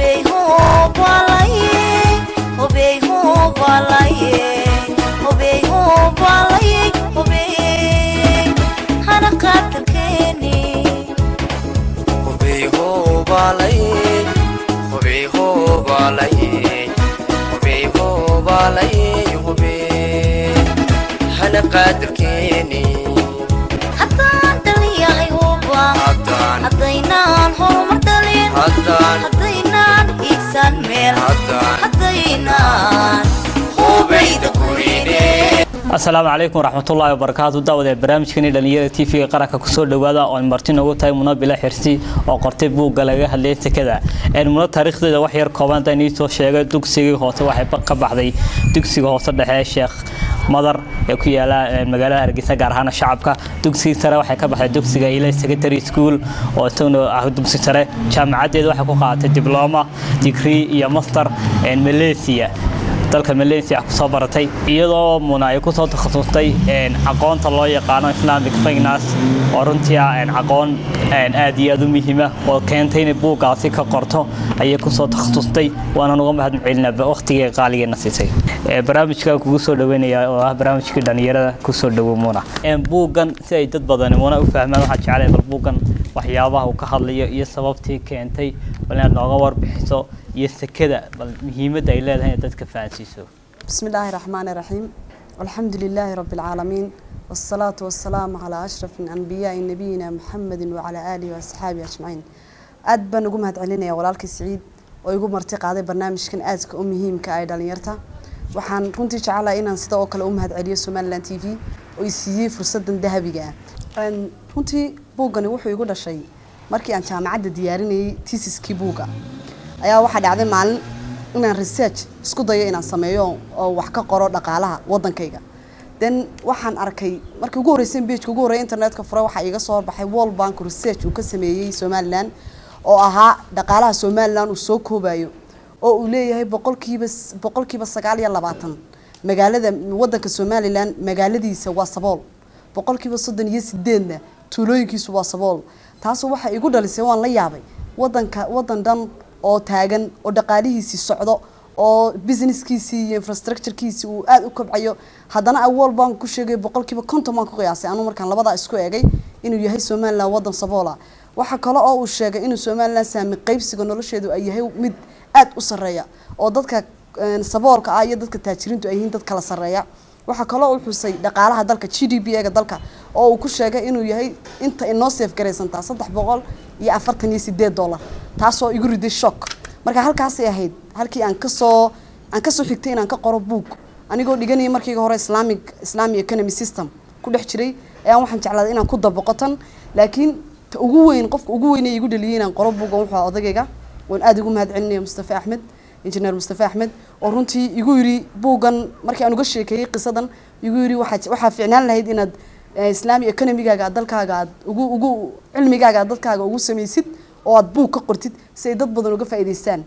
asalaamu calaykum waraxmatullaahi wabarakaatu daawade barnaamijkani dhalinyarada t v-ga qaranka kusoo dhawaada oo marti noogu tahay muna bila xirsi oo qortay buugga laga hadlaya sekada muna taariikhdeeda wax yar kooban inii soo sheegay dugsigii hoose waxay ka baxday dugsiga hoose dhexe sheekh madar ee ku yaala magaalada hargeysa gaar ahaan shacabka dugsigii sare waxay ka baxday dugsiga ila secondary school oo isaguna ah dugsi sare jaamacadeeda waxay ku qaadatay dibloma digrii iyo master malaysia dalka malaysia kusoo baratay iyadoo muna ay kusoo takhasustay aqoonta loo yaqaano islamic finance oo runtii aqoon aad iyo aad u muhiima oo keentay inay buuggaasi ka qorto ayay kusoo takhasustay waana uga mahad celinaa waqtigii qaaligeena siisay barnaamijka kugu soo dhaweynaya oo ah barnaamijkii dhalinyarada kusoo dhawo muna buuggan si ay dad badani muna u fahmaan waxaa jeclay bal buuggan waxyaabaha uu ka hadlayo iyo sababtii keentay bal inaad nooga warbixiso iyo sekada bal muhiimadda ay leedahay inaad dadka fahansiiso بسم الله الرحمن الرحيم والحمد لله رب العالمين والصلاة والسلام على أشرف الأنبياء نبينا محمد وعلى آله وأصحابه أجمعين aad baan ugu mahad celinaya walaalkii siciid oo igu marti qaaday barnaamijkan aadka u muhiimka ay dhalinyarta waxaan runtii jecelahay inaan sida oo kale u mahad celiyo somaliland t v oo i siiyey fursadan dahabiga ah runtii buuggani wuxuu igu dhashay markii aan jaamacadda diyaarinayay tiisiskii buugga ayaa waxaa dhacday maalin inaan research isku dayo inaan sameeyo oo wax ka qoro dhaqaalaha wadankayga then waxaan arkay markii ugu horreysay pageka ugu horreya internetka fure waxaa iiga soo horbaxay world bank research uu ka sameeyey somaliland oo ahaa dhaqaalaha somaliland uu soo koobayo oo uu leeyahay boqolkiiba boqolkiiba sagaal iyo labaatan magaalada wadanka somaliland magaaladiisa waa sabool boqolkiiba soddon iyo sideedna tuulooyinkiisu waa sabool taasu waxay igu dhalisay waan la yaabay wadanka wadan dhan oo taagan oo dhaqaalihiisii socdo oo businesskiisii iyo infrastructurekiisii uu aada u kobcayo haddana world bank ku sheegay boqolkiiba konton baan ku qiyaasay anuu markaan labadaa isku eegay inuu yahay somaliland wadan saboola waxaa kale oo uu sheegay inuu somaliland saami qaybsiga nolosheedu ay yahay mid aada u sarreeya oo dadka saboolka ah iyo dadka taajiriintu ay yihiin dad kala sarreeya waxaa kaloo uu xusay dhaqaalaha dalka g d p ga dalka oo uu ku sheegay inuu yahay inta inoo seef garaysantaa saddex boqol iyo afartan iyo sideed dollar taasoo igu riday shock marka halkaasay ahayd halkii aan kasoo aan kasoo xigtay inaan ka qoro book anigoo dhiganaya markiiga hore islamic islamic economy system ku dhex jiray ayaan waxaan jeclaaday inaan ku daboqotan laakiin ta ugu weyn qofka ugu weyn ee igu dhaliyay inaan qoro book wuxuu ahaa odagayga waan aada ugu mahad celinaya mustafa axmed injineer mustafa axmed oo runtii igu yiri buuggan markii aan uga sheekeeyey qisadan igu yiri waxaa waxaa ficnaan lahayd inaad islamic economigaaga aad dalkaaga aad ugu ugu cilmigaaga aad dadkaaga ugu samaysid oo aad buug ka qortid si ay dad badan uga faa'iidaystaan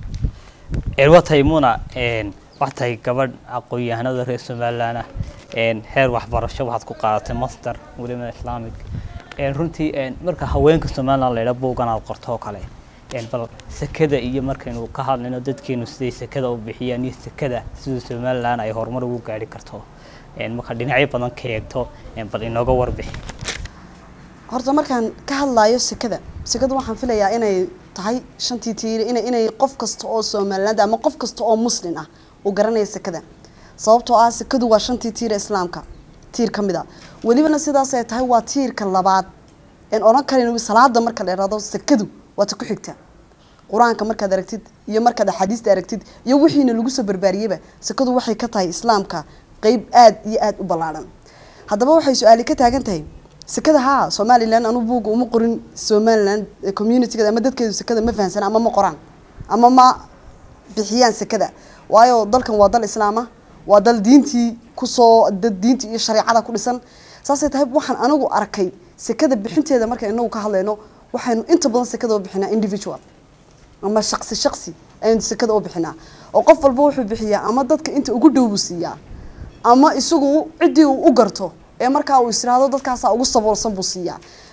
waa tahay muna wax tahay gabadh aqoon-yahanada reer somaliland ah heer waxbarasho waxaad ku qaadatay master weliba islamic runtii marka haweenka somaliland laydha buuggan aad qorto oo kale bal sekada iyo markaynu ka hadlayno dadkeenu siday sekada u bixiyaan iyo sekada siduu somaliland ay horumar ugu gaari karto marka dhinacyo badan ka eegto bal inooga warbixi horta markaan ka hadlayo sekada sekada waxaan filayaa inay tahay shantii tiir ina inay qof kasta oo somaliland ama qof kasta oo muslin ah uu garanaya sekada sababtoo ah sekadu waa shantii tiira islaamka tiir ka mid a welibana sidaas ay tahay waa tiirka labaad en odhan karin salaada marka la irado sekadu waa ta ku xigta qur-aanka markaad aragtid iyo markaad axaadiista aragtid iyo wixiina lagu soo barbaariyeyba sekadu waxay ka tahay islaamka qeyb aada iyo aada u ballaadhan haddaba waxay su-aali ka taagan tahay sekada haa somaliland anu buuga uma qorin somaliland communityga ama dadkeedu sekada ma fahansana ama ma qoraan ama ma bixiyaan sekada waayo dalkan waa dal islaama waa dal diintii kusoo dad diintii iyo shareecada ku dhisan saasay tahay waxaan anigu arkay sekada bixinteeda markaan inagu ka hadlayno waxaynu inta badan sekada u bixinaa individual ama shaqsi shaqsi ayaynu sekada u bixinaa oo qof walba wuxuu bixiyaa ama dadka inta ugu dhow buu siiyaa ama isagu ciddii uu u garto ee markaa uu israado dadkaasaa ugu saboolsan buu siiyaa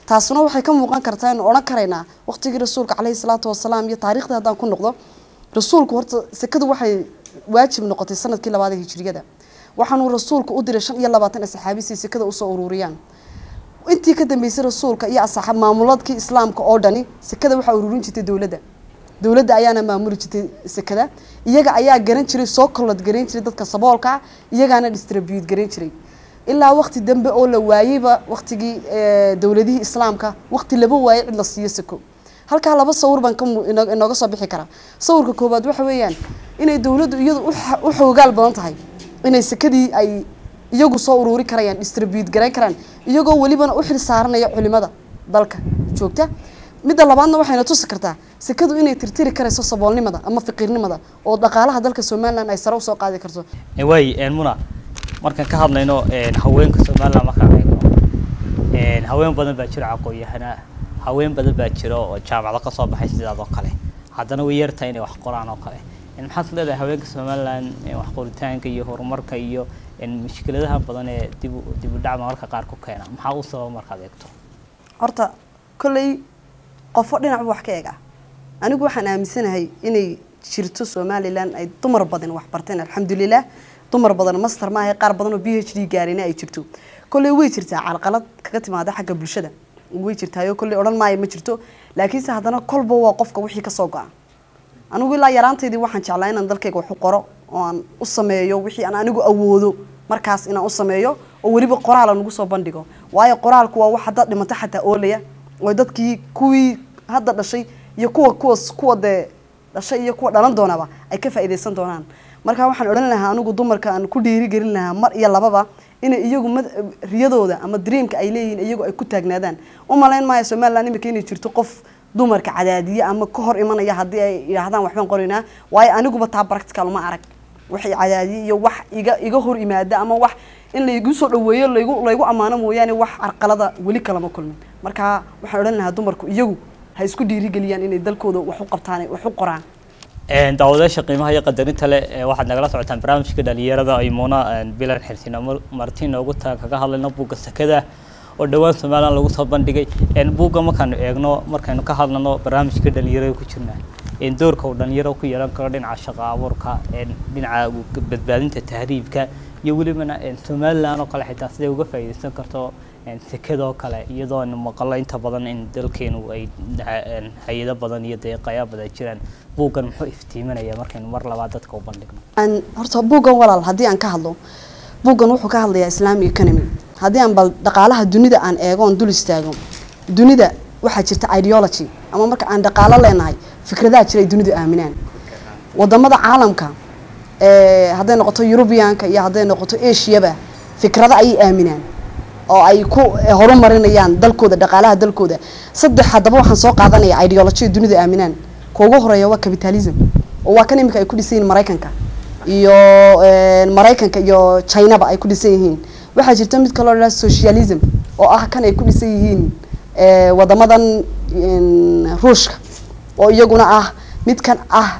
taasuna waxay ka muuqan kartaa inu odhan karaynaa waqtigii rasuulka caleyhi salaatu wasalaam iyo taariikhda haddaan ku noqdo rasuulku horta sekadu waxay waajib noqotay sanadkii labaad ee hijriyada waxaanuu rasuulku u diray shan iyo labaatan saxaabi si sekada usoo ururiyaan intii ka dambeysay rasuulka iyo asaxaab maamuladkii islaamka oo dhani sekada waxaa ururin jirtay dowladda dowladda ayaana maamuli jirtay sekada iyaga ayaa garan jiray soo kolod garan jiray dadka saboolka iyagaana distribute garan jiray ilaa waqti dambe oo la waayeyba waqtigii dowladihii islaamka waqti laba waayey cid la siiyo seko halkaa laba sawir baan ka inooga soo bixi karaa sawirka koowaad waxa weeyaan inay dowladdu iyadu u xoogaal badan tahay inay sekadii ay iyagu soo uruuri karayaan distribute garayn karaan iyagoo welibana u xil saaranaya culimada dalka joogta midda labaadna waxayna tusi kartaa sekadu inay tirtiri karayso saboolnimada ama fiqiirnimada oo dhaqaalaha dalka somalilan ay sare usoo qaadi karto waay muna markaan ka hadlayno haweenka somalilan markaan eegno haween badan baa jiro aqoon-yahana haween badan baa jiro oo jaamacado kasoo baxay sidaad oo kale haddana way yartahay inay wax qoraan oo kale maxaad leedahay haweenka somalilan wax qoritaanka iyo horumarka iyo mushkiladaha badan ee dib dib u dhac mararka qaar ku keena maxaa u sababa markaad eegto horta kolley qofo dhinac bu wax ka eega anigu waxaan aaminsanahay inay jirto somalilan ay dumar badan wax barteen alxamdulilah dumar badan master maaha qaar badan oo b h d gaarina ay jirto kolley way jirtaa calqalad kaga timaada xagga bulshada way jirtaayo kolley odhan maayo ma jirto laakiinse haddana kolba waa qofka wixii kasoo go-a anigu ilaa yaraantaydii waxaan jeclaa inaan dalkayga wax u qoro oo aan u sameeyo wixii aan anigu awoodo markaas inaan u sameeyo oo weliba qoraala nagu soo bandhigo waayo qoraalku waa wax hadda dhimato xataa oolaya oo dadkii kuwii hadda dhashay iyo kuwa kuwas kuwa dee dhashay iyo kuwa dhalan doonaba ay ka faa'iidaysan doonaan marka waxaan odhan lahaa anigu dumarka aan ku dhiirigelin lahaa mar iyo lababa inay iyagu riyadooda ama dreamka ay leeyihiin iyagu ay ku taagnaadaan u malayn maayo somaliland imika inay jirto qof dumarka cadaadiye ama ka hor imanaya haddii ay yidhaahdaan waxbaan qoraynaa waayo aniguba taa practical uma arag waxay cadaadiye iyo wax iga iga hor imaada ama wax in laygu soo dhaweeyo laygu laygu ammaano mooyaane wax carqalada weli kalama kulmin marka waxaan odhan lahaa dumarku iyagu ha isku dhiirigeliyaan inay dalkooda wax u qabtaan wax u qoraan daawadayaasha qiimaha iyo qadarinta leh waxaad nagala socotaan barnaamijka dhalinyarada ay muuna bilan xirsin marti noogu taa kaga hadlayno buugga sakada oo dhowaan somaliland lagu soo bandhigay buugga markaanu eegno markaynu ka hadlano barnaamijka dhalinyarada ku jirna doorka uu dhalinyaro ku yeelan karo dhinaca shaqo abuurka dhinaca badbaadinta tahriibka iyo welibana somaliland oo kale xitaa siday uga faa'iidaysan karto sekadoo kale iyadoo maqalo inta badan in dalkeenu ay hay-ado badan iyo deeqayaa badan jiraan buuggan muxuu iftiiminaya markaynu mar labaad dadka u bandhigno horta buuggan walaal haddii aan ka hadlo buuggan wuxuu ka hadlayaa islamic economy haddii aan bal dhaqaalaha dunida aan eego oon dul istaago dunida waxaa jirta ideology ama marka aan dhaqaalo leenahay fikradaha jira ay dunidu aaminaan wadamada caalamka hadday noqoto eurubianka iyo hadday noqoto asiaba fikrado ayay aaminaan oo ay ku horumarinayaan dalkooda dhaqaalaha dalkooda saddex haddaba waxaan soo qaadanaya ideology dunidu aaminaan kuwa ugu horeeya waa capitalism oo waa kan imika ay ku dhisan yihiin maraykanka iyo maraykanka iyo chinaba ay ku dhisan yihiin waxaa jirta mid kaloo dhaa socialism oo ah kan ay ku dhisan yihiin wadamadan ruushka oo iyaguna ah midkan ah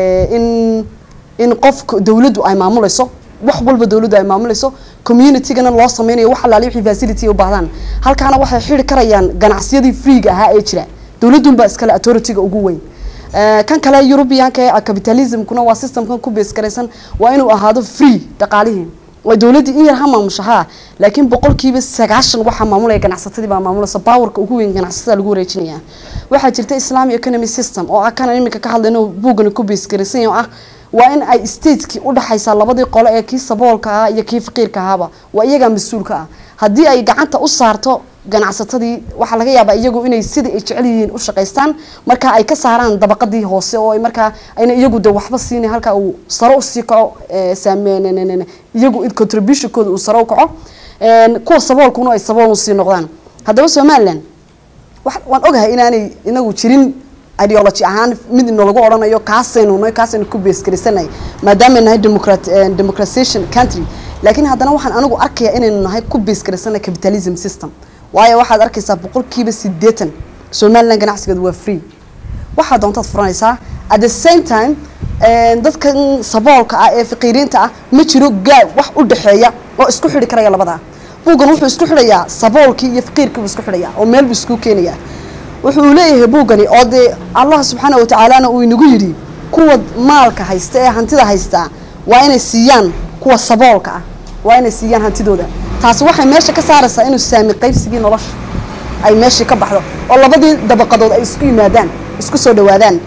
in in qofka dawladdu ay maamulayso wax walba dawladdu ay maamulayso communitygana loo sameynayo wax alaali wixii facility u baahdaan halkaana waxay xiri karayaan ganacsiyadii freega ahaa ee jira dawladunbaa iskale authorityga ugu weyn kan kale europeanka ee capitalismkuna waa systemkan ku base garaysan waa inuu ahaado free dhaqaalihii waa dawladdii in yar ha maamusha haa laakiin boqolkiiba sagaashan waxaa maamulaya ganacsatadii baa maamulaysa powerka ugu weyn ganacsatada lagu wareejinaya waxaa jirta islamic economy system oo ah kana imika ka hadlayno buugani ku base garaysan yahay oo ah waa in ay stateskii udhexaysaa labadii qole ee kii saboolka ah iyo kii faqiirka ahaaba waa iyagaa mas-uulka ah haddii ay gacanta u saarto ganacsatadii waxaa laga yaabaa iyagu inay sidai ay jecel yihiin u shaqaystaan marka ay ka saaraan dabaqadii hoose oo ay markaa ayna iyagu de waxba siina halkaa uu sare usii kaco saameen iyagu in contributionkooda uu sare u kaco kuwa saboolkuna ay sabool usii noqdaan haddaba somaliland waan ogahay inaanay inagu jirin ideology ahaan mid inolagu odhanayo kaasaynu nahay kaasaynu ku beesgarisanay maadaama nahay democrat democratization country laakiin haddana waxaan anigu arkayaa inaynu nahay ku beesgarisanay capitalism system waayo waxaad arkaysaa boqolkiiba sideetan somaliland ganacsigeedu waa free waxaa doontaad furanaysaa at the same time dadkan saboolka ah ee faqiiriinta ah ma jiro gaab wax u dhexeeya oo isku xidhi karaya labadaa buuggan wuxuu isku xidhayaa saboolkii iyo faqiirkii buu isku xidhayaa oo meel buu isku keenayaa wuxuu leeyahay buuggani oo dee allah subxaana watacaalana uu inagu yidhi kuwa maalka haysta ee hantida haystaa waa inay siiyaan kuwa saboolka ah waa inay siiyaan hantidooda taasi waxay meesha ka saaraysaa inuu saami qaybsigii nolosha ay meeshii ka baxdo oo labadii dabaqadood ay isku yimaadaan isku soo dhawaadaan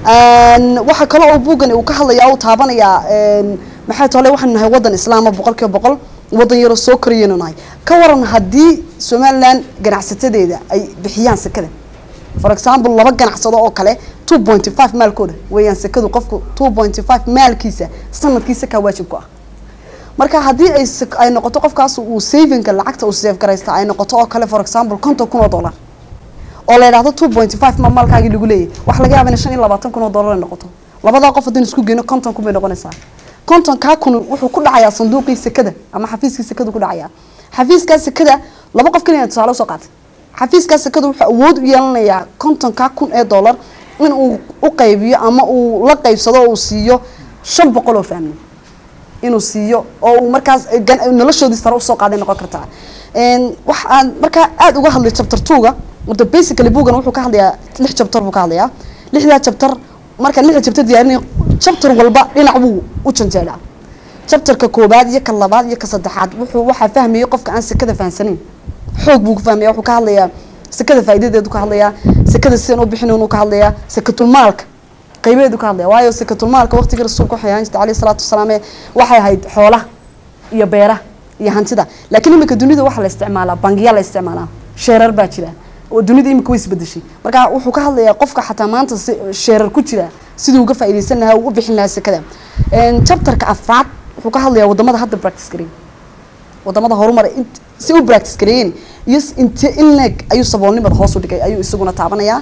waxaa kaloo uu buuggan uu ka hadlaya uu taabanayaa maxay tole waxaanu nahay waddan islaama boqol kiiba boqol waddan yaroo soo korayaynu nahay ka waran haddii somaliland ganacsatadeeda ay bixiyaan sekada for example laba ganacsado oo kale two pointy five maalkooda weeyaan sekadu qofku two pointy five maalkiisa sanadkiisa kaa waajib ku ah marka haddii ay ay noqoto qofkaas uu savinga lacagta uu save garaysta ay noqoto oo kale for example konton kun oo dollar oo la yidhahdo two pointy five ma maalkaagii lagu leeyahy wax laga yaaba in shan iyo labaatan kun oo dollar ay noqoto labadaa qof haddii isku geyno konton kun bay noqonaysaa konton kaa kun wuxuu ku dhacayaa sanduuqii sekada ama xafiiskii sekadu ku dhacayaa xafiiskaa sekada laba qof keliya tusaale usoo qaatay xafiiskaa sekada wuxuu awood u yeelanayaa kontonkaa kun ee dollar in uu u qaybiyo ama uu la qaybsado oo uu siiyo shan boqol oo fahmi inuu siiyo oo uu markaas noloshoodii sare usoo qaaday noqon kartaa wax aan markaa aada uga hadlay chapter two-ga horta basically buuggan wuxuu ka hadlayaa lix chapter buu ka hadlayaa lixdaa chapter marka lixda chapter diyaarinaya chapter walba dhinac buu u janjeeraa chapterka koobaad iyo ka labaad iyo ka saddexaad wuxuu waxaa fahmayay qofka aan sekada fahamsanayn xoog buu ku fahmaya wuxuu ka hadlayaa sekada faa'iidadeedu ka hadlayaa sekada sidan u bixin uu ka hadlayaa sekatulmaalka qaybeedu ka hadlaya waayo sekatulmaalka waqtigii rasuulka waxay ahaan jirtay alayhi salaatu wasalaam waxay ahayd xoolaha iyo beeraha iyo hantida laakiin iminka dunida waxaa la isticmaalaa bangiya la isticmaalaa sheerar baa jira oo dunida imika way isbedeshay marka wuxuu ka hadlayaa qofka xataa maanta sheerar ku jira siduu uga faa'iidaysan lahaa uu u bixin lahaa sekada chapterka afraad wuxuu ka hadlayaa wadamada hadda practice gareeyay wadamada horumar si u practice gareeyeen iyo inte in leeg ayuu saboolnimada hoos u dhigay ayuu isaguna taabanayaa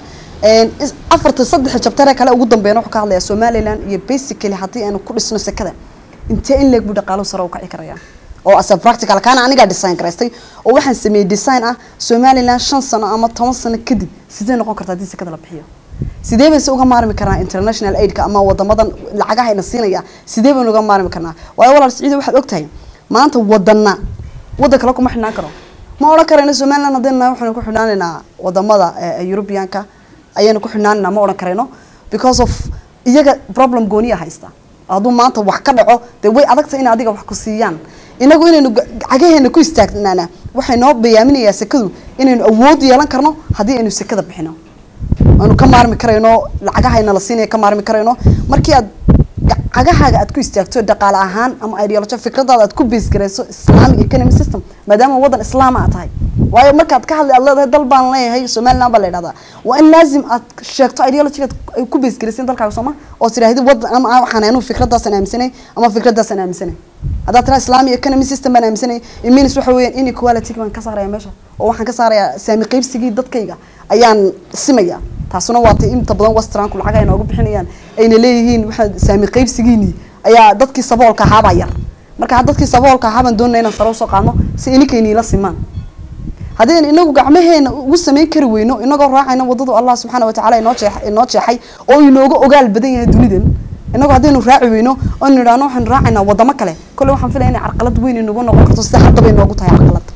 afarta saddexa jabtare kale ugu dambeeyna wuxuu ka hadlayaa somaliland iyo basically haddii aanu ku dhisno sekada intee in leeg buu dhaqaaluhu sare u kaci karayaa oo asa practical kaana anigaa design garaystay oo waxaan sameeyey design ah somaliland shan sano ama toban sano kadib sidee noqon karta haddii sekada la bixiyo sidee bayse uga maarmi karnaa international aidka ama wadamadan lacagaha ina siinaya sidee baynu uga maarmi karnaa waayo walaal siciida waxaad ogtahay maanta wadana waddan kale kuma xidhnaan karo ma odhan karayno somaliland haddaynu nahay waxaynu ku xidhnaanaynaa wadamada europeanka ayaynu ku xidhnaanaynaa ma odhan karayno because of iyaga problem gooniya haysta hadduu maanta wax ka dhaco dee way adagta in adiga wax ku siiyaan inagu inaynu cagaheena ku istaagnaana waxay noo bayaaminayaa sekadu inaynu awood yeelan karno haddii aynu sekada bixino aanu ka maarmi karayno lacagahayna la siinaya ka maarmi karayno markii aad cagahaaga aad ku istaagto dhaqaale ahaan ama ideology fikradaada aad ku base garayso islamic economy system maadaama waddan islaama aad tahay waayo markaad ka hadlay aad leedahay dal baan leeyahay somaliland baa la yidhahdaa waa in laazim aad sheegto ideologygaad ay ku base garaysin dalkaaga sooma oo tidhaahdi waddan ama waxaan anu fikradaasaan aaminsanay ama fikradaasaan aaminsanay haddaad tiraa islamic economy system baan aaminsanay iminis waxa weeyaan inequality baan ka saaraya meesha oo waxaan ka saarayaa saami qaybsigii dadkayga ayaan simaya taasuna waa tay inta badan westranku lacag ay nooga bixinayaan ayna leeyihiin waxaa saami qaybsigiini ayaa dadkii saboolka ahaabaa yar marka dadkii saboolka ahaabaan doonaya inaan sare usoo qaadno si ininkaynila simaan haddaynu inagu gacmaheena ugu samayn kari weyno inagoo raacayno wadadu allah subxaana watacaala inoo jeex inoo jeexay oo inooga ogaal badan yahay dunidan inagu haddaynu raaci weyno oo nidhaahno waxaynu raacaynaa wadamo kale kolle waxaan filaya inay carqalad weyn inagu noqon karto sida haddaba inoogu tahay carqalad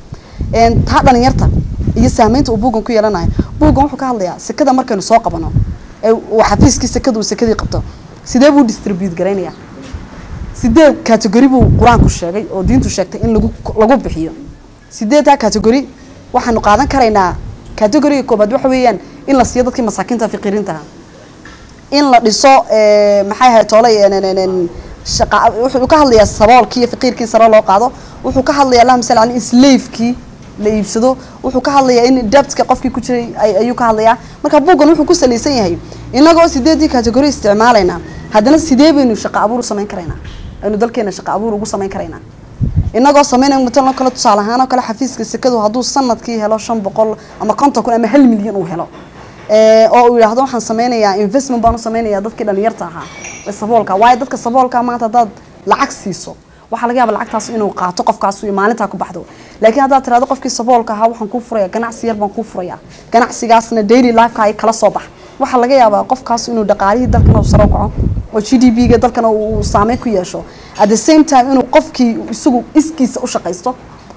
taa dhalinyarta iyo saamaynta uu buuggan ku yeelanayo buuggan wuxuu ka hadlayaa sekada markaynu soo qabano ee uu xafiiskii sekada uu sekadii qabto sidee buu distribute garaynayaa sidee category buu qur-aanku sheegay oo diintu sheegtay in lagu lagu bixiyo sideedaa category waxaanu qaadan karaynaa categoriga koobaad waxa weeyaan in la siiyo dadkii masaakiinta fiqiriintaha in la dhiso maxay ahayd toolay shaqa wuxuu ka hadlayaa saboolkii iyo faqiirkii sare loo qaado wuxuu ka hadlayaa allahuma salli caleyh in slavekii la iibsado wuxuu ka hadlayaa in debtka qofkii ku jiray ayuu ka hadlayaa marka buuggan wuxuu ku salaysan yahay inagoo sideedii category isticmaalaynaa haddana sidee baynu shaqa abuur u samayn karaynaa aynu dalkeena shaqa abuur ugu samayn karaynaa inagoo sameynay matalan kale tusaale ahaan oo kale xafiiska sekadu hadduu sanadkii helo shan boqol ama konton kun ama hal milyan uu helo oo uu yidhaahdo waxaan sameynayaa investment baan u sameynayaa dadkii dhalinyarta ahaa ee saboolka waayo dadka saboolka maanta haddaad lacag siiso waxaa laga yaaba lacagtaas inuu qaato qofkaas iyo maalintaa ku baxdo laakiin haddaad tirahdo qofkii saboolka ahaa waxaan kuu furaya ganacsi yar baan kuu furaya ganacsigaasna daily lifeka ay kala soo bax waxaa laga yaabaa qofkaas inuu dhaqaalihii dalkana uu sare u kaco oo g d p ga dalkana uu saameyn ku yeesho at the same time inuu qofkii isagu iskiisa u shaqaysto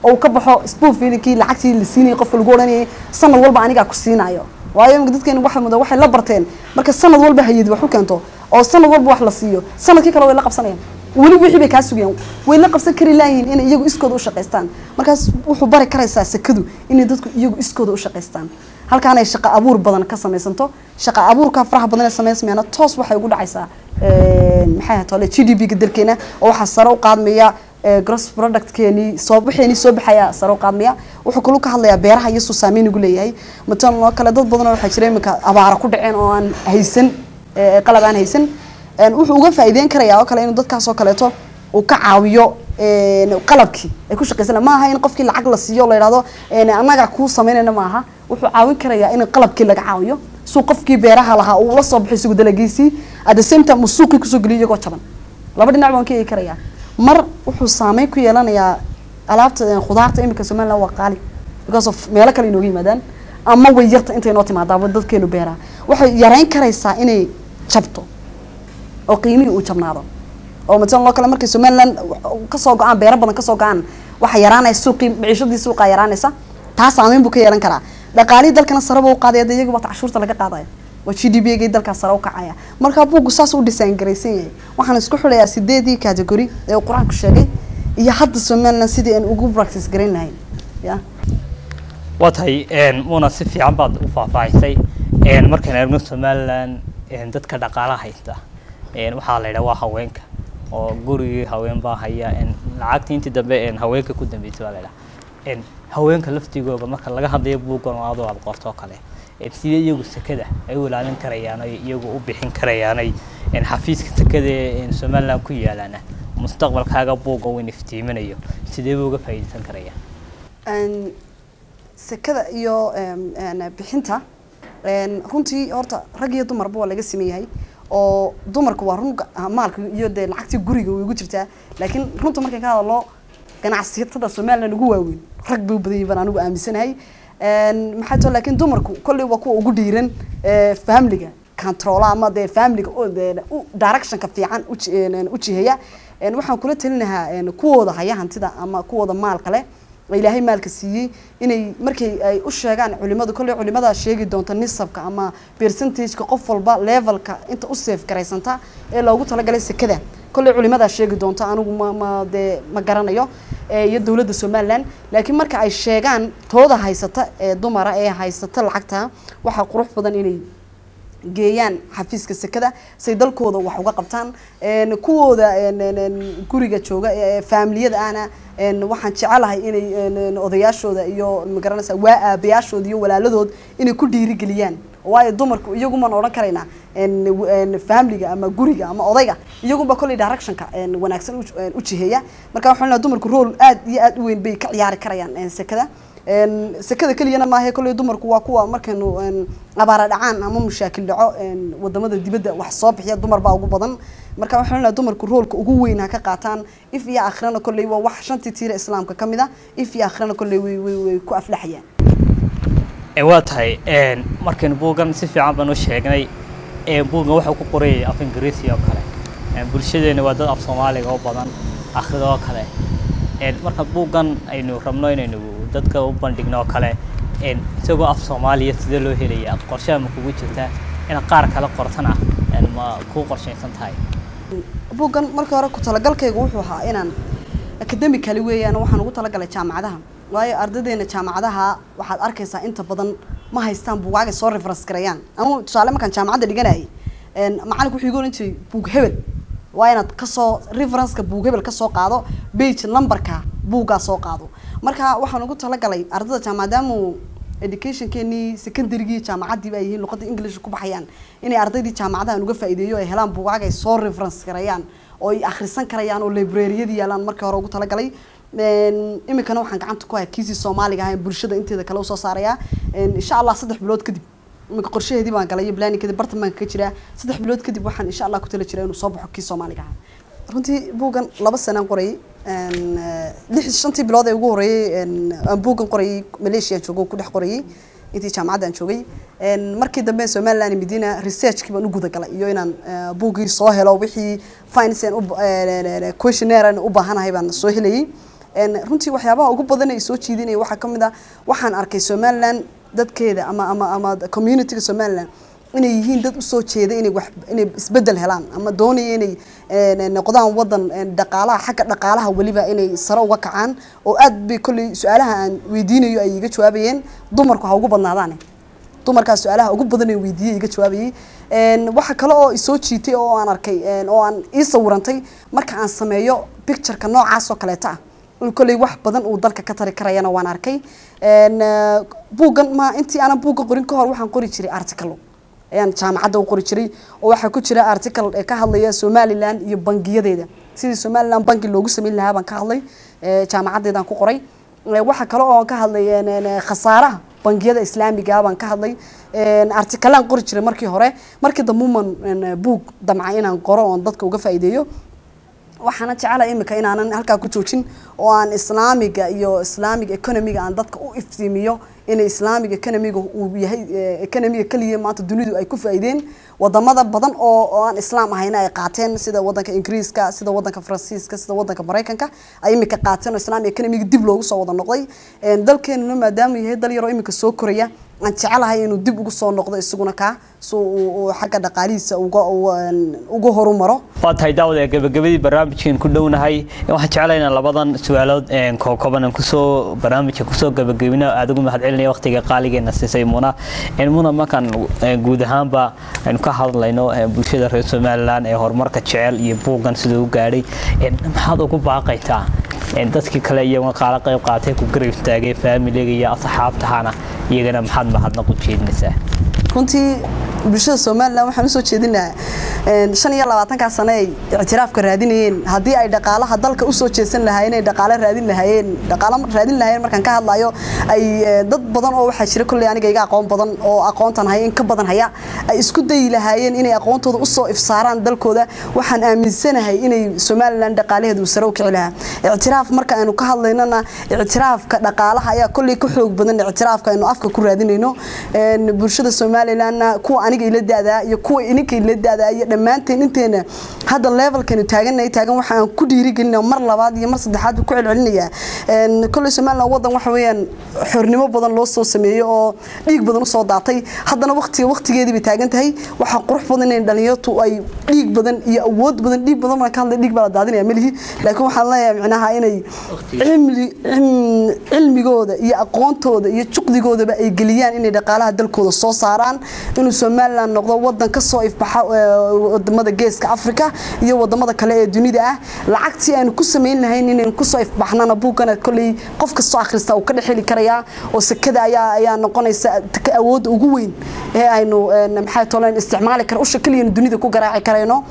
oo uu ka baxo spoon feedingkii lacagtii la siinayay qofka lagu odhanayay sanad walba anigaa ku siinayo waayo imika dadkeenu waxa muda waxay la barteen marka sanad walba hayadi wax u keento oo sanad walba wax la siiyo sanadkii kale way la qabsanayaan weli wixii bay kaa sugayaan way la qabsan kari laayihiin inay iyagu iskooda u shaqaystaan markaas wuxuu bari karaysaa sekadu inay dadku iyagu iskooda u shaqaystaan halkaan ay shaqo abuur badan ka samaysanto shaqo abuurka faraha badan ee samaysmayana toos waxay ugu dhacaysaa maxay ahayd tole g d p ga dalkeena oo waxaa sare u qaadmaya gross productkeenii soo waxeenii soo baxaya sare u qaadmaya wuxuu kaluu ka hadlayaa beeraha iyo suu saameyn ugu leeyahay matalan oo kale dad badan oo waxaa jira iminka abaara ku dhaceen oo aan haysan qalab aan haysan wuxuu uga faa'iideyn karayaa oo kale inuu dadkaas oo kaleeto uu ka caawiyo qalabkii ay ku shaqaysan ma aha in qofkii lacag la siiyo la yidhahdo annaga kuu samaynayna ma aha wuxuu caawin karayaa in qalabkii laga caawiyo suu qofkii beeraha lahaa uu la soo baxay isagu dalagiisii at the same time uu suuqii kusoo geliyo iyagoo jaban laba dhinac baan ka eegi karayaa mar wuxuu saameyn ku yeelanayaa alaabta khudaarta iminka somaliland waa qaali because of meelo kale inooga yimaadaan ama way yarta intay noo timaadaaba dadkeenu beeraha waxay yareyn karaysaa inay jabto oo qiimihii uu jabnaado oo matalan loo kale markay somaliland kasoo go-aan beero badan kasoo go-aan waxaa yaraanaya suuqii maciishadii suuqaa yaraanaysa taa saameyn buu ka yeelan karaa dhaqaalihii dalkana sareba u qaadaya de iyaga bata cashuurta laga qaadaya oo g d p gay dalkaas sare u kacaya marka buuggu saas u dhisaan garaysan yahay waxaan isku xidhayaa sideedii category ee uu qur-aanku sheegay iyo hadda somaliland sidii aan ugu practice garayn lahayn ya waa tahay muna si fiican baad u faahfaahisay markaan eegno somaliland dadka dhaqaalaha haysta waxaa la yidhaha waa haweenka oo gurigii haween baa haya lacagtii intii dambe haweenka ku dambeysay baa la yidhaha haweenka laftigooda marka laga hadlayo buuggan oo adoo aad qorto oo kale sidee iyagu sekada ay u ilaalin karayaan ay iyagu u bixin karayaanay xafiiska sekada ee somaliland ku yaalaana mustaqbalkaaga buugga weyn iftiiminayo sidee buu uga faa'iideysan karayaan sekada iyo bixinta runtii horta rag iyo dumarba waa laga sameeyahay oo dumarku waa run maalka iyo dee lacagtii guriga way ugu jirtaa laakiin runta markaan ka hadalo ganacsiyatada somaliland ugu waaweyn rag bay u badan yihin baan anigu aaminsanahay maxaa too laakiin dumarku kolley waa kuwa ugu dhiiran familiga controla ama dee familiga directionka fiican u jiheeya waxaan kula talinahaa kuwooda haya hantida ama kuwooda maalka leh ilaahay maalka siiyey inay markay ay u sheegaan culimadu kolley culimada sheegi doonta nisabka ama percentageka qof walba levelka inta u safe garaysanta ee loogu talagalay sekada kolley culimadaa sheegi doonta anigu ma ma dee ma garanayo iyo dowladda somaliland laakiin marka ay sheegaan tooda haysata ee dumara ee haysata lacagta waxaa qurux badan inay geeyaan xafiiska sekada say dalkooda wax uga qabtaan kuwooda guriga jooga ee faamiliyada ahna waxaan jecelahay inay odayaashooda iyo magaranaysa waa aabayaashooda iyo walaaladood inay ku dhiirigeliyaan waayo dumarku iyagumaan odhan karaynaa familiga ama guriga ama odayga iyagunba kolley directionka wanaagsan u jiheeya marka waxaan leeyahay dumarku role aad iyo aad u weyn bay ka ciyaari karayaan sekada sekada keliyana maahe kolley dumarku waa kuwa markaynu abaara dhacaan ama mushaakil dhaco wadamada dibadda wax soo bixiya dumar baa ugu badan marka waxaan leeyahay dumarku roolka ugu weyn ha ka qaataan if iyo aakhirana kolley waa wax shantii tiira islaamka ka mid a if iyo aakhirana kolley way way way ku aflaxayaan waa tahay markaynu buuggan si fiican baan u sheegnay buuggan waxuu ku qorayay af ingiriisi oo kale bulshadeena waa dad af soomaaliga u badan akhrida oo kale marka buuggan aynu rabno inaynu dadka u bandhigno oo kale isagoo af soomaaliya sidee loo helaya qorshaha ma kugu jirtaa inaad qaar kale qortana ma kuu qorshaysan tahay buuggan markii hore ku talagalkaygu wuxuu ahaa inaan academically weeyaan waxaan ugu talagalay jaamacadaha waayo ardaydeena jaamacadaha waxaad arkaysaa inta badan ma haystaan buugaagay soo reference garayaan anu tusaale markaan jaamacadda dhiganayay macalinku wuxuu igu ohan jiray buug hebel waa inaad kasoo referenceka buug hebel kasoo qaado bage numberka buuggaa soo qaado marka waxaan ugu talagalay ardayda maadaama educationkeenii secondarygii jaamacaddii baa yihiin luqadda english ku baxayaan inay ardaydii jaamacadahan uga faa'iideeyo ay helaan buugaag ay soo reference garayaan oo ay akhrisan karayaan oo librariyadii yaalaan markii hore ugu talagalay iminkana waxaan gacanta ku haya kiisii soomaaliga ah bulshada inteeda kale usoo saaraya insha allah saddex bilood kadib iminka qorshaheedii baan galay iyo planning kadib bartan baan ka jiraa saddex bilood kadib waxaan insha allah ku tala jiraa inuu soo baxo kii soomaaliga ah runtii buuggan laba sanaan qorayay lix shantii bilood ee ugu horeeyey aan buuggan qorayay malaysia joogo ku dhex qorayay intii jaamacadda aan joogay markii dambe somaliland medina researchkii baan u guda galay iyo inaan buuggii soo helo wixii finance questionnaire aan u baahanahay baan soo helayay runtii waxyaabaha ugu badan ay soo jiidinaya waxaa ka mid ah waxaan arkay somaliland dadkeeda ama ama ama communityga somaliland inay yihiin dad usoo jeeda inay wax inay isbedel helaan ama doonaya inay noqdaan wadan dhaqaalaha xagga dhaqaalaha weliba inay sare uga kacaan oo aad bay kolley su-aalaha aan weydiinayo ay iga jawaabayeen dumarku ha ugu badnaadaan dumarkaa su-aalaha ugu badan ee weydiiyey iga jawaabayay waxa kale oo isoo jiitay oo aan arkay oo aan ii sawirantay marka aan sameeyo pictureka noocaas oo kaleeta ah in kolley wax badan uu dalka ka tari karayana waan arkay buuggan ma intii aanan buugga qorin ka hor waxaan qori jiray articalo ayaan jaamacadda u qori jiray oo waxaa ku jira article ee ka hadlaya somaliland iyo bangiyadeeda sidii somaliland bangi loogu sameyn lahaa baan ka hadlay jaamacaddeedaan ku qoray waxaa kale oo ka hadlay khasaaraha bangiyada islaamiga baan ka hadlay artikalaan qori jiray markii hore markii dambuman buug damca inaan qoro oon dadka uga faa'iideeyo waxaana jecela imika inaanan halkaa ku joojin oo aan islaamiga iyo islamic economiga aan dadka u iftiimiyo inay islamic economiga uu yahay economiga keliya maanta dunidu ay ku faa'iideen wadamada badan oo oo aan islaam ahayna ay qaateen sida wadanka ingiriiska sida wadanka faransiiska sida wadanka maraykanka ay imika qaateen oo islamic economiga dib loogu soo wada noqday dalkeenuna maadaama yahay dal yaroo imika soo koraya aan jecelahay inuu dib ugu soo noqdo isaguna kaa si uu xagga dhaqaalihiisa uga uga horumaro waa tahay daawada gabagabadii barnaamijkan ku dhownahay waxaan jeclahay inaan labadan su-aalood kooban aan kusoo barnaamijka kusoo gabagabina aad ugu mahad celinaya waqtiga qaaligeena siisay muna muna markaan guud ahaanba aynu ka hadlayno bulshada reer somaliland ee horumarka jecel iyo buuggan siduu u gaadhay maxaad ugu baaqaytaa dadkii kale iyaguna qaala qayb qaatay ku garab istaagay faamiliga iyo asxaabtahana iyagana maxaad mahadnaq u jeedinaysaa runtii bulshada somalilan waxaan usoo jeedinaha shan iyo labaatankaa sane ay ictiraafka raadinayeen haddii ay dhaqaalaha dalka usoo jeedsan lahaayeen ay dhaqaale raadin lahaayeen dhaqaalo raadin lahaayeen markaan ka hadlayo ay dad badan oo waxaa jira kolley aniga iga aqoon badan oo aqoontan haya in ka badan haya ay isku dayi lahaayeen inay aqoontooda usoo ifsaaraan dalkooda waxaan aaminsanahay inay somalilan dhaqaalaheedu sare u kici lahaa ictiraaf marka aynu ka hadlaynona ictiraafka dhaqaalaha ayaa kolley ka xoog badan ictiraafka aynu afka ku raadinayno bulshada somalilandna kuwa aniga ila daadaa iyo kuwa ininka ila daadaa iyo dhammaanteen inteena hadda levelkanu taaganay taagan waxaan ku dhiirigelina mar labaad iyo mar saddexaad ku celcelinayaa kolley somaliland wadan waxa weeyaan xornimo badan loo soo sameeyey oo dhiig badan usoo daatay haddana waqtiga waqtigeedii bay taagan tahay waxaa qurux badan in dhalinyartu ay dhiig badan iyo awood badan dhiig badan baan ka hadlay dhiig baa la daadinaya melihi laakiin waxaan leeyahay micnaha inay cilmigooda iyo aqoontooda iyo juqdigoodaba ay geliyaan inay dhaqaalaha dalkooda soo saaraan inuu somaliland noqdo wadan kasoo ifbaxa wadamada geeska africa iyo wadamada kale ee dunida ah lacagtii aanu ku samayn lahayn inaynu kusoo ifbaxnana buugana kolley qof kastoo akhrista uu ka dhex heli karayaa oo sekada ayaa ayaa noqonaysa awoodda ugu weyn ee aynu maxay tolan isticmaali kara usha keliyana dunida ku garaaci karayno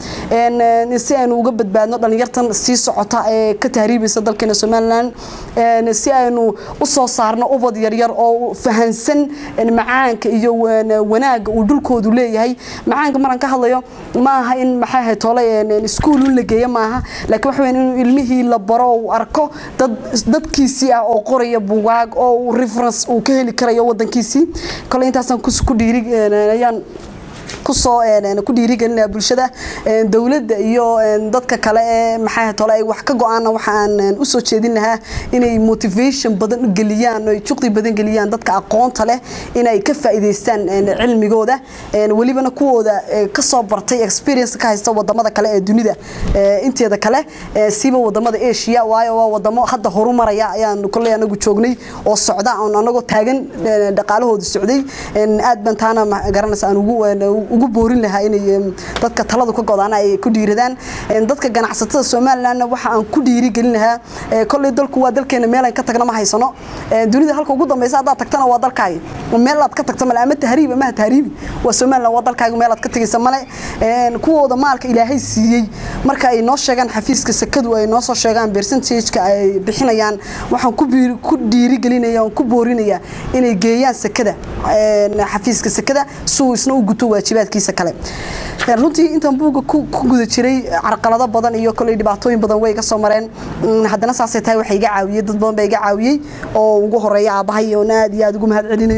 si aynu uga badbaadno dhalinyartan sii socota ee ka tahriibaysa dalkeena somaliland si aynu usoo saarno ubad yaryar oo fahansan macaanka iyo wanaaga uu dhulkoodu leeyahay macaanka maraan ka hadlayo ma aha in maxay ahayd tole iskuul un la geeyo maaha laakiin waxa weyn inuu ilmihii la baro uu arko dad dadkiisii ah oo qoraya bugaag oo reference uu ka heli karayo wadankiisii kole intaasaan ku dhiiri ayaan kusoo ku dhiirigelinaya bulshada dowladda iyo dadka kale ee maxay tole ay wax ka go-aana waxaan usoo jeedin lahaa inay motivation badan geliyaan oo juqdi badan geliyaan dadka aqoonta leh inay ka faa'iidaystaan cilmigooda welibana kuwooda kasoo bartay experience ka haysta wadamada kale ee dunida inteeda kale siba wadamada asia waayo waa wadamo hadda horumaraya ayaan kolley anagu joognay oo socda oon anagoo taagan dhaqaalahooda socday aad baan taana garanaysa aan ugu ugu boorin lahaa inay dadka taladu ka godaan ay ku dhiiradaan dadka ganacsatada somalilandna waxa aan ku dhiirigelin lahaa kolley dalku waa dalkeena meel aan ka tagna ma haysano dunida halka ugu dambeysa haddaad tagtana waa dalkaaga meel aad ka tagto male ama tahriib ama tahriibi waa somaliland waa dalkaaga meel aad ka tagaysa male kuwooda maalka ilaahay siiyey marka ay noo sheegaan xafiiska sekadu ay noo soo sheegaan percentageka ay bixinayaan waxaan ku dhiirigelinaya oon ku boorinaya inay geeyaan sekada xafiiska sekada si uu isna u guto waajibaadkiisa kale runtii intaan buugga ku guda jiray carqalado badan iyo koley dhibaatooyin badan way iga soo mareen haddana saasay tahay waxa iga caawiyey dad badan baa iga caawiyey oo ugu horeeya aabahay oon aad iyo aad ugu mahad celinayo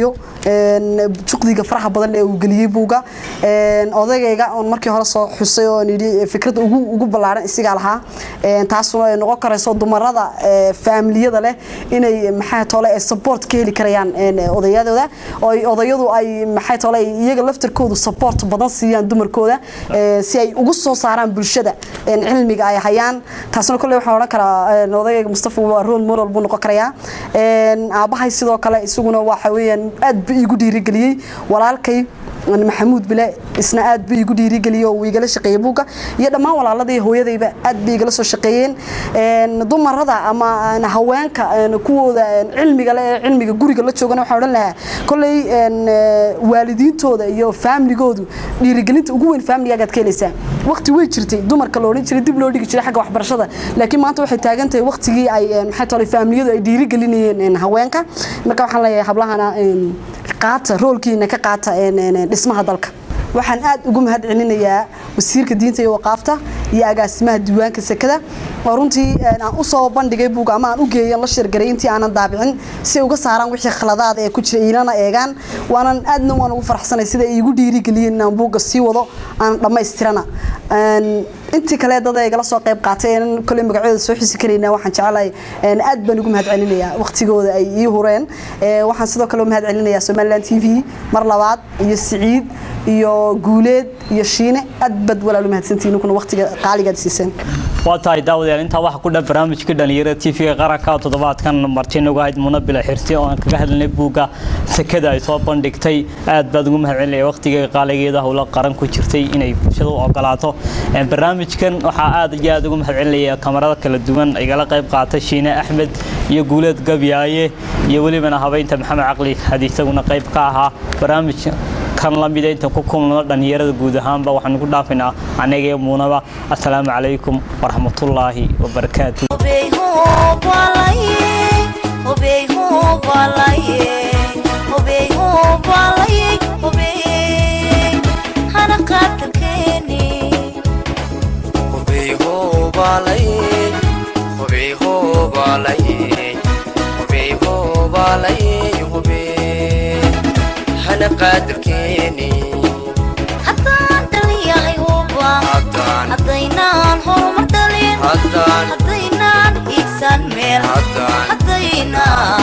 juqdiga faraha badan ee uu geliyey buuga odagayga oon markii hore soo xusay oon yidhi fikradda ugu ugu ballaaran isigaa lahaa taasuna ay noqon karayso dumarada faamiliyada leh inay maxay tole ay support ka heli karayaan odayadooda oo odayadu ay maxay tole iyaga laftarkoodu support badan siiyaan dumarkooda si ay ugu soo saaraan bulshada cilmiga ay hayaan taasna kolley waxaan odhan karaa odagayga mustafa waa role model buu noqon karayaa aabbahay sidoo kale isaguna waxa weeyaan aad buu iigu dhiirigeliyey walaalkay maxamuud bile isna aad buu igu dhiirigeliyey oo uu igala shaqeeyey buugga iyo dhammaan walaaladii hooyadayba aad bay igala soo shaqeeyeen dumarada ama haweenka kuwooda cilmiga le cilmiga guriga la joogana waxaan odhan lahaa kolley waalidiintooda iyo faamligoodu dhiirigelinta ugu weyn faamligaaga aad ka helaysaa waqti way jirtay dumarka la odhan jiray dib loo dhigi jiray xagga waxbarashada laakiin maanta waxay taagan tahay waqtigii ay maxay tole faamiliyadu ay dhiirigelinayeen haweenka marka waxaan leeyahay hablahana qaata roolkiina ka qaata dhismaha dalka waxaan aad ugu mahad celinayaa wasiirka diinta iyo waqaafta iyo agaasimaha diiwaanka sekada oo runtii aan u soo bandhigay buuga ama aan u geeyan la shirgaray intii aanan daabicin si ay uga saaraan wixii khaladaad ee ku jira iilana eegaan waanan aadna waan ugu faraxsanay sida ay igu dhiirigeliyeen inaan buugga sii wado aan dhammaystirana intii kale dad ay igala soo qayb qaatay een kolley magacooda soo xisi karaynaa waxaan jecelahay aad baan ugu mahad celinayaa waqtigooda ay ii hureen waxaan sidoo kale u mahad celinayaa somaliland t v mar labaad iyo siciid iyo guuleed iyo shiine aad bad walaal u mahadsantihiin kuna waqtiga qaaligaad siiseen waa tahay daawadayaal intaa waxaa ku dhan barnaamijka dhalinyarada t v-ga qaranka toddobaadkan martin uga hayd munabila xirsi oo aan kaga hadlanay buugga sekada ay soo bandhigtay aad baad ugu mahad celinaya waqtiga qaaligeeda howlo qaran ku jirtay inay bulshada u ogolaato barnaamijkan waxaa aad iyo aad ugu mahad celinaya kamarada kala duwan igala qayb qaatay shiine axmed iyo guuleed gabyaaye iyo welibana habeynta maxamed caqli had isaguna qayb ka ahaa barnaamij kan la mida intaan ku kulno dhalinyarada guud ahaanba waxaan ku dhaafinaa anaga iyo muunaba assalaamu calaykum waraxmatullaahi wabarakaatu haddaan dhaliyahay uba haddaynaan horumar dhalin haddaynaan hiigsan meel haddaynaan